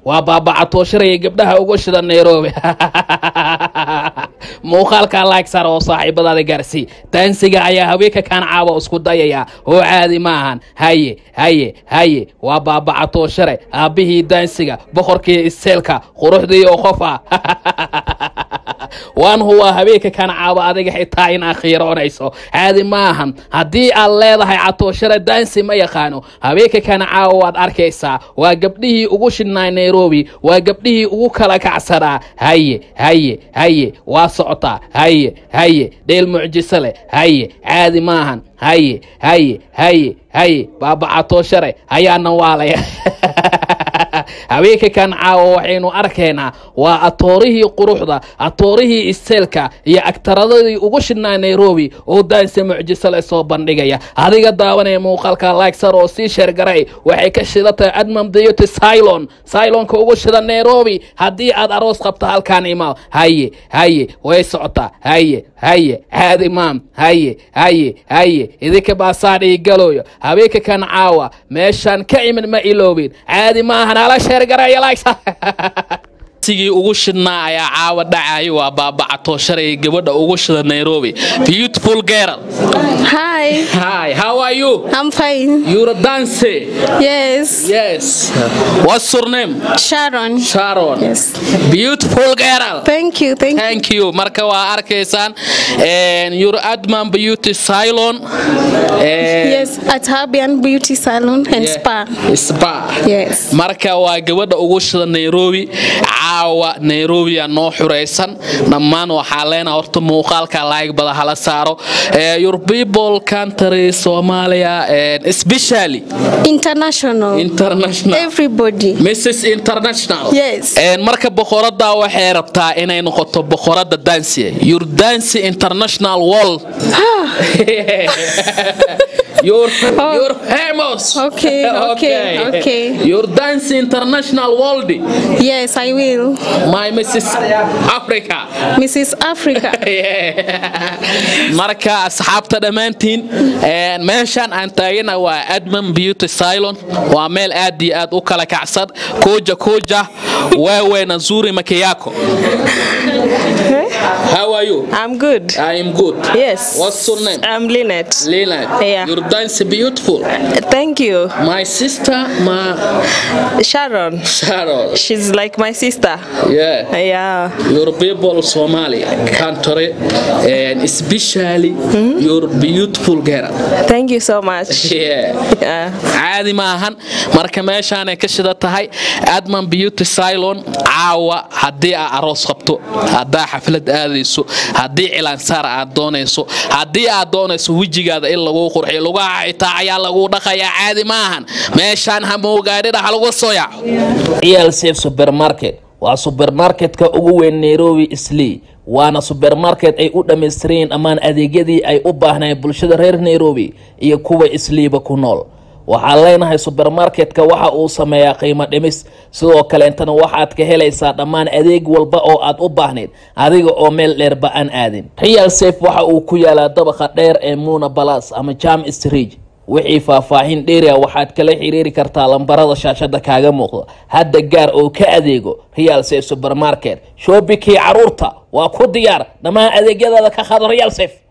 waa baabacatoosharaya gabdhaha uga shida nairobi muuqaalkaa laag sar oo saaxiibadaada gaarsii daansiga ayaa haweenka kaan caawa isku dayaya oo caadi maahan haye haye haye waa baabacatooshare aabbihii daansiga boqorkii iseelka quruxdii oo qof ah waan huwaa habeenka kan caawa adiga xitaa in akhiiroonayso caadi maahan haddii aad leedahay catooshare daansi ma yaqaano habeenka kan caawa waad arkaysaa waa gabdhihii ugu shidhnaa nairobi waa gabdhihii ugu kala kacsanaa haye haye haye waa socotaa haye haye dheel mucjiso leh haye caadi maahan haye haye haye haye baabacatooshare ayaana waalaya habeenka kan caawa waxaynu arkaynaa waa atoorihii quruxda atoorihii isteelka iyo agtaradadii ugu shidhnaa nairobi oo daanse mucjiso le soo bandhigaya adiga daawanaya muuqaalka laagsar oo sii sheergaray waxay ka shidatahay admam dayoti cylon cylonka ugu shida nairobi haddii aad aroos qabto halkaan imaw haye haye way socotaa haye haye caadi maam haye haye haye idinka baasaadhii galooyo habeenka kan caawa meeshaan ka imid ma iloobin caadi maahan hala sheergaraya laagsa sigii ugu shidnaa ayaa caawa dhacayo waa baabacatoosharaya gabadha ugu shida nairobi beautiful girl Hi, hi how are you I'm fine. you're a dancer Yes, yes what's your name Sharon. sharon Yes. beautiful girl Thank you, thank you. thank you marka waa arkaysaan your adman beauty salon Yes, at Habian Beauty Salon and Spa. spa Yes. marka waa gabadha ugu shida nairobi caawa nairobi aa noo xuraysan dhammaan waxaa leena horta muuqaalka laayg bada hala saaro Eh, your people country somalia and especially International. international Everybody. mrs international Yes. Een, marka boqorada waxay rabtaa inay noqoto boqorada dansiga your dance international world you're, you're famous Okay, okay, okay. your dance international world Yes, I will. my mrs africa Mrs. Africa. marka asxaabta dhammaantiin een, meeshaan aan taagana waa adman beauty silon waa meel aad iyo aad u kala kacsan koja koja wewe nzuri makiyako how are you I'm good. I am good. Yes. What's your name? I'm Lynette. Lena. Yeah. Your dance is beautiful. Thank you. My sister, my Sharon. Sharon. She's like my sister. Yeah. Yeah. Your people Somali country and especially your beautiful girl. Thank you so much. Yeah. Yeah. caadi maahan marka meeshaanay ka shida tahay adman beauty silon caawa haddii aa aroos qabto haddaa xaflad aadayso haddii cilaansaar aad doonayso haddii aad doonayso wejigaada in lagu qurxiyo lugaha xitaa ayaa lagu dhaqayaa caadi maahan meeshaan hamoogaadhida ha lagu soo yaaco ciyaal safe supermarket waa supermarketka ugu weyn nairobi islii waana supermarket ay u dhammaystireen dhammaan adeegyadii ay u baahnayeen bulshada reer nairobi iyo kuwa isliiba ku nool waxaan leenahay supermarketka waxa uu sameeyaa qiimo dhimis sidoo kaleentana waxaad ka helaysaa dhammaan adeeg walba oo aad u baahnayd adiga oo meel dheerba aan aadin real safe waxa uu ku yaalaa dabaqa dheer ee muna balas ama jam street wixii faahfaahin dheeriya waxaad kala xiriiri kartaa lambarada shaashada kaaga muuqda hadda gaar oo ka adeego real safe supermarket shoobikii caruurta waa ku diyaar dhammaan adeegyadaada ka qaado real safe